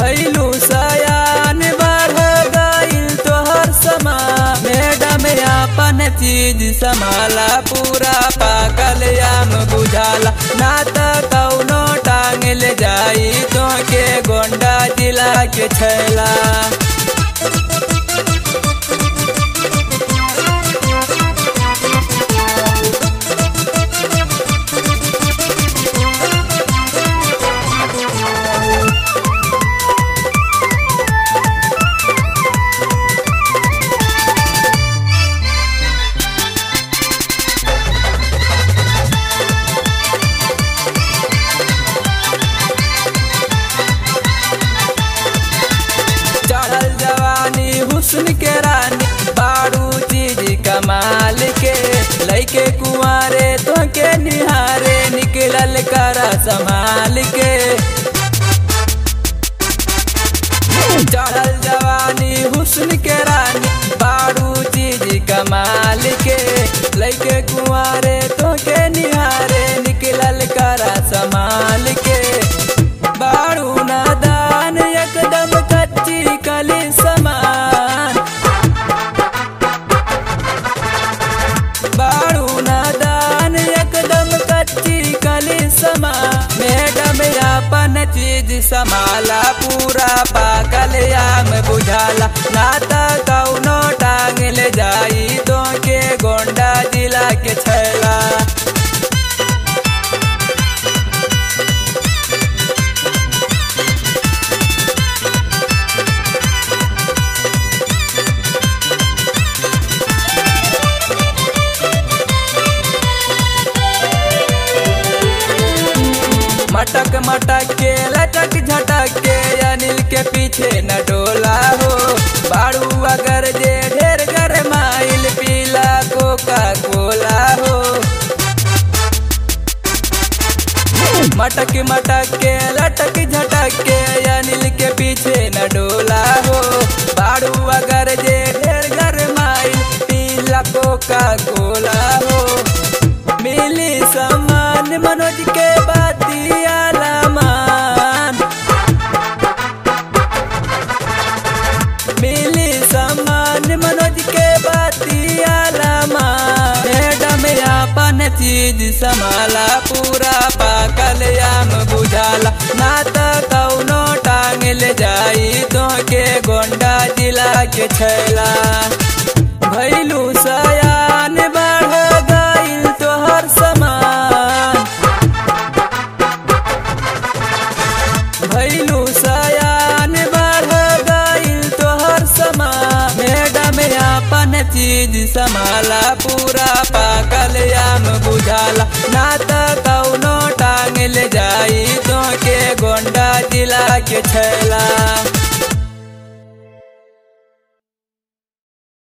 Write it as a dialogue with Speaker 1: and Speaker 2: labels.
Speaker 1: भैलू सयान बढ़ गईल तोहर समा मैडम अपन चीज संभाला पूरा पाकल आम बुझाला ना त कौनो टांग ले जाई तो के गोंडा जिला के छैला चढ़ल जवानी हुस्न के रानी बारू चीज कमाल के लैके कुंवारे तो के निहारे निकलल कर संभाल के चढ़ल जवानी हुस्न के रानी बारू चीज कमाल के लैके कुंवारे तो के निहारे निकलल कर संभाल के बारू नादान एकदम कच्ची कली समान बारू नादान एकदम कच्ची कली समान मैडम अपन चीज संभाला पूरा पाकल आम बुझाला ना त कौनो टांग ले जाई तो के गोंडा जिला के छैला मटक मटक के लटक झटक के अनिल के पीछे न डोला हो बारू अगर जे ढेर गर माइल पीला कोका कोला हो मटक मटक के लटक झटक के अनिल के पीछे न डोला हो बारू अगर जे ढेर गर माइल पीला कोका कोला हो मिली समान मनोज के बातिया मान मिली समान मनोज के बातिया मान मैडम अपन चीज संभाला पूरा पाकल आम बुझाला ना त कौनो टांग ले जाई तो के गोंडा जिला के छैला भैलू सयान बढ़ गईल तोहर समान भैलू सयान बढ़ गईल तोहर समान मैडम अपन चीज संभाला पूरा पाकल आम बुझाला ना त कौनो टांग ले जाई तो के गोंडा जिला के छैला